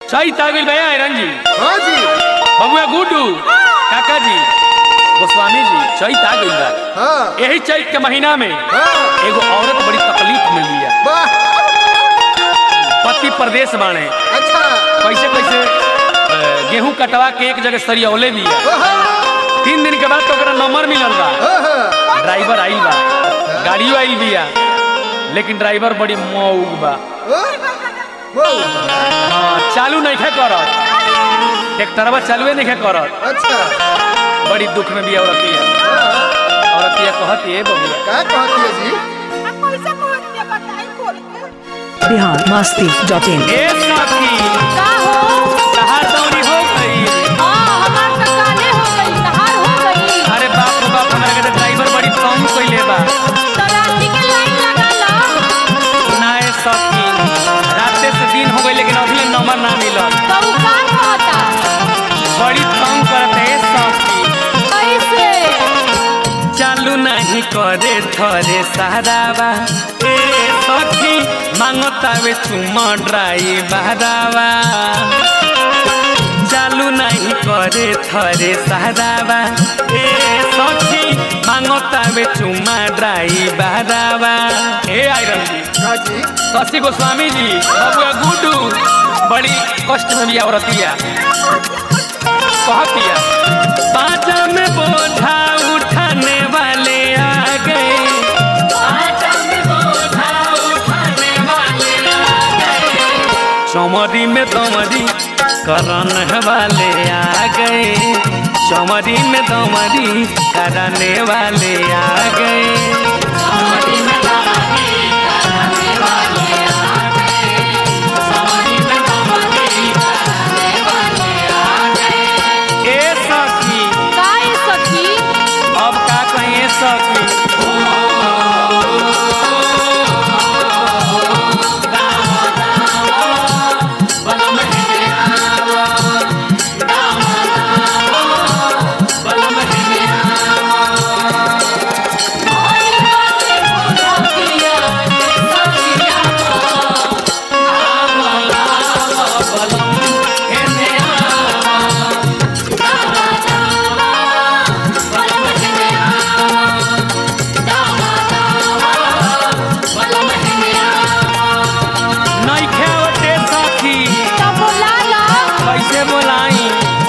सही तागिल भैया आयरन जी हाँ जी बबुआ गुड्डू काका जी गोस्वामी जी चैत आ गइल बा हाँ यही चैत के महीना में हाँ एगो औरत बड़ी तकलीफ में लिया वाह पति प्रदेश बाणे अच्छा कैसे कैसे अ, गेहूं कटवा के एक जगह सरियौले भी है ओहो, तीन दिन के बाद तो ओकरा नंबर मिलल बा ओहो, ड्राइवर आइल बा गाड़ियों आइल बिया लेकिन ड्राइवर बड़ी मऊग बा ओ, वो, हाँ, चालू नहीं खे करत ट्रैक्टरवा चालुए नहीं खे करत अच्छा बड़ी दुख में भी औरतिया हाँ, औरतिया कहती है बबुआ का कहती है जी पैसा पहुंच गया बताई खोल के बिहार मस्ती डॉट इन ए साथी का हो कहाँ दौड़ी हो गई हां हमार तो काले हो गई तहार हो गई अरे बाप रे बाप हमारे के ड्राइवर बड़ी तंग कइले बा तराजी के लाइन लगा लो ना ए साथी राते से दिन हो गई लेकिन अभी ले नंबर ना मिलल तो उ का कहता बड़ी तंग करते ए साथी कैसे चालू नहीं करे थरे सहारावा ए सखी मांगतावे चुम ड्राइवरवा चालू नहीं करे थरे सहारावा ए सखी मांगतावे चुम ड्राइवरवा ए आयरन जी का जी शशि गोस्वामी जी बबुआ गुड्डू बड़ी कष्ट में भी औरतिया कहतिया पाजा में बोझा उठाने वाले आ गए पाजा में बोझा उठाने वाले आ गए चमरी में दमरी करन वाले आ गए चमरी में दमरी करने वाले आ गए चमरी में दमरी करने वाले आ गए चमरी में दमरी करने वाले आ गए ए सखी का है सखी अब का कहिए सखी नइखे आवते सखी तो बोला लो कैसे बोलाई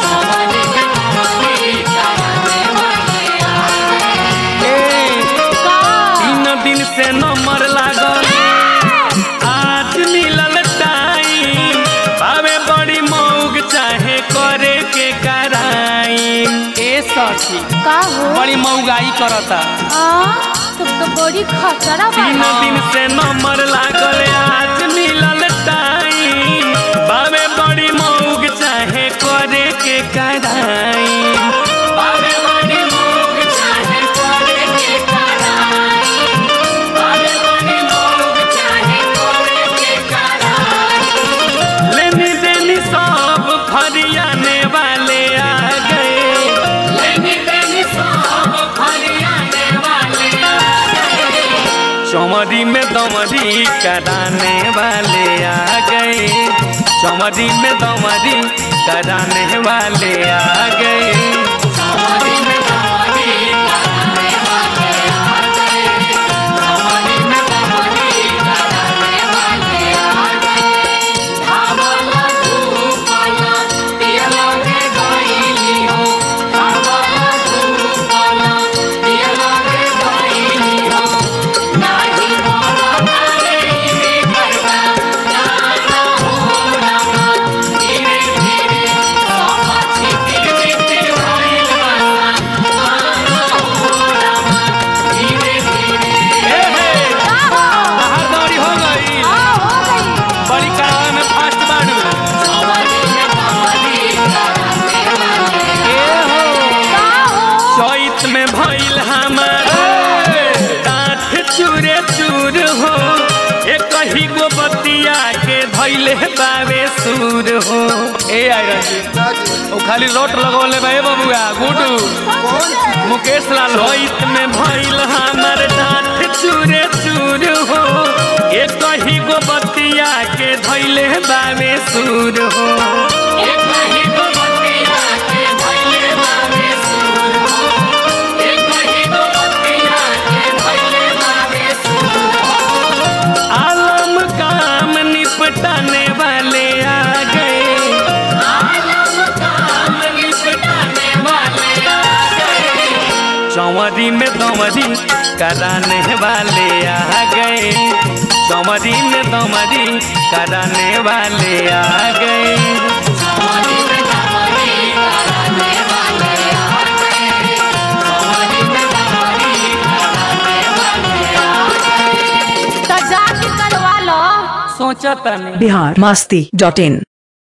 ए का तीन दिन से नंबर लागल आज मिलल टाइम भावे बड़ी मौग चाहे करे के कराई ए सखी का हो बड़ी मौगाई करता हां तुम तो बड़ी खतरा तीन बा दिन से नंबर लागल आज मिलल टाइम बावे बड़ी मौग चाहे करे के कराई बावे बड़ी मौग चाहे करे के कराई बावे बड़ी मौग चाहे करे के कराई लेनी देनी सब फरियाने वाले आ गए लेनी देनी सब फरियाने वाले आ गए चमरी में दमरी कराने वाले आ गए चमरी में दमरी कराने वाले आ गए चमरी में दमरी कराने वाले आ गए चमरी में दमरी कराने वाले आ गए धावला धूपला पियला के गईली हो धावला धूपला पियला के गईली हो नाही मोरा तारे रे करवा जाना हो रामा धीरे धीरे सब छितिर छितिर भइल बसा आना हो रामा धीरे धीरे हे हे का हो बाहर दौड़ी हो गई हां हो गई बड़ी करावे में फास्ट बाड़ू ए हो का हो चैत में भइल हमार काठ चूरे चूर हो एक ही गो बतिया के धैले बावे सूर हो ए आयरन जी ना जी ओ खाली रोट लगवले बा ए बबुआ गुडू कौन सी मुकेश लाल होइत में भइल हमर दांत चूरे चूर हो एक ही गो बतिया के धइले बावे सूर हो एक ही गो बतिया के धइले बावे सूर हो एक ही गो बतिया के धइले बावे सूर हो आलम काम निपटाने वाले आ गए आलम काम निपटाने वाले आ गए चौवरी में दौवरी कराने वाले आ गए चौवरी में दौवरी कराने वाले आ गए तो जाके करवा लो सोचा तनी बिहार मस्ती डॉट इन